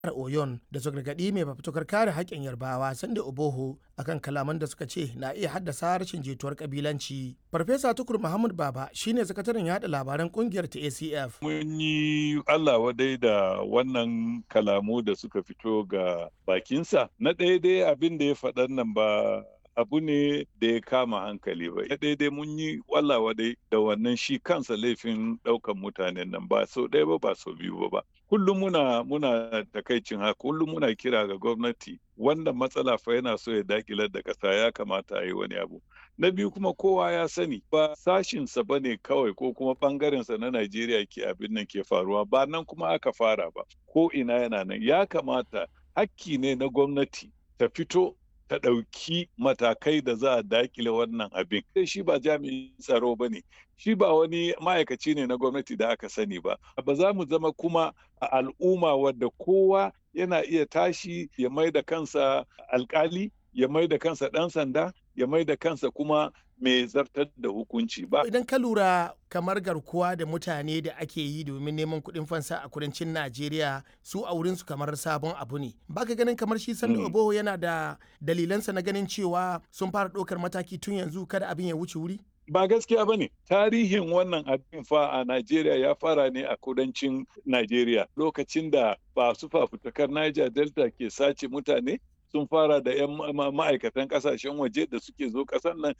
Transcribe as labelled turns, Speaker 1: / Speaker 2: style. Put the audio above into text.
Speaker 1: Oyon da su gargaɗi mai fafutukar kare haƙƙin Yarbawa Sande Oboho akan kalaman da suka ce na iya haddasa rashin jituwar kabilanci. Farfesa Tukur Muhammad Baba shine sakataren yada labaran kungiyar ta ACF.
Speaker 2: Mun yi Allah wadai da wannan kalamu da suka fito ga bakinsa. Na ɗaya dai abin da ya faɗan nan ba abu ne da ya kama hankali ba. Na ɗaya dai mun yi wallawa dai da wannan shi kansa laifin ɗaukan mutanen nan ba sau ɗaya ba ba sau biyu ba ba. Kullum muna muna takaicin haka kullum muna kira ga gwamnati wannan matsala fa yana so ya dakilar da ƙasa ya kamata a yi wani abu. Na biyu kuma kowa ya sani ba sashinsa ba ne kawai ko kuma ɓangarensa na Najeriya ke abin nan ke faruwa ba nan kuma aka fara ba ko ina yana nan ya kamata hakki ne na gwamnati ta fito ta ɗauki matakai da za a dakile wannan abin. Shi ba jami'in tsaro ba ne, shi ba wani ma'aikaci ne na gwamnati da aka sani ba. Ba za mu zama kuma a al'umma wadda kowa yana iya tashi ya mai da kansa alkali, ya mai da kansa ɗan sanda, ya mai da kansa kuma mai zartar da hukunci ba.
Speaker 1: Idan ka lura kamar garkuwa da mutane da ake yi domin neman kuɗin fansa a kudancin Najeriya su a wurinsu kamar sabon abu ne. Baka ganin kamar shi Sanda mm. Oboho yana da dalilansa na ganin cewa sun fara ɗaukar mataki tun yanzu kada abin ya wuce wuri?
Speaker 2: Ba gaskiya ba ne, tarihin wannan abin fa a Najeriya ya fara ne a kudancin Najeriya lokacin da ba su fafutukar Niger Delta ke sace mutane sun fara da 'yan ma'aikatan kasashen waje da suke zo kasar nan